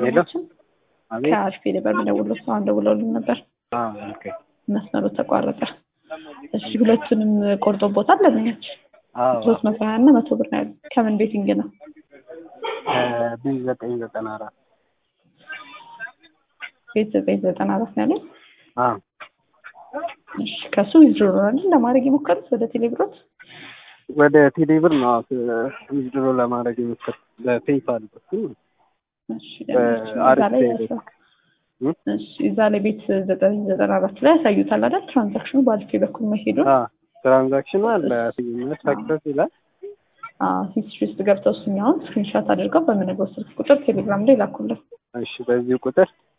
ደንበኛችን አቤት ከአሪፍ ነበር የምደውለው ሰው ደውለውልን ነበር አ ኦኬ መስመሩ ተቋረጠ እሺ ሁለቱንም ቆርጦቦታል ደንበኛችን አዎ ሶስት መቶ ሀያ እና መቶ ብር ነው ያሉት ከምን ቤቲንግ ነው ቢ ዘጠኝ ዘጠና አራት ቤት ዘጠኝ ዘጠና አራት ነው ያሉት አ እሺ ከሱ ዊዝድሮ አይደል ለማድረግ የሞከሩት ወደ ቴሌብሮት ወደ ቴሌብር ነው ዊዝድሮ ለማድረግ የሞከርኩት በፔይፓል በኩል ነው። እሺ ደንበኛችን እዛ አሪፍ ላይ ቴሌብር ያሳ- እሺ እዛ ላይ ቤት ዘጠኝ ዘጠና አራት ላይ ያሳዩታል አይደል ትራንዛክሽኑ በአልፌ በኩል መሄዱን አ ትራንዛክሽኑ አለ ሰክሰስ ይላል። ሂስትሪ ውስጥ ገብተው እሱኛውን ስክሪንሻት አድርገው በምንገው ስልክ ቁጥር ቴሌግራም ላይ ላኩልን እሺ በዚህ ቁጥር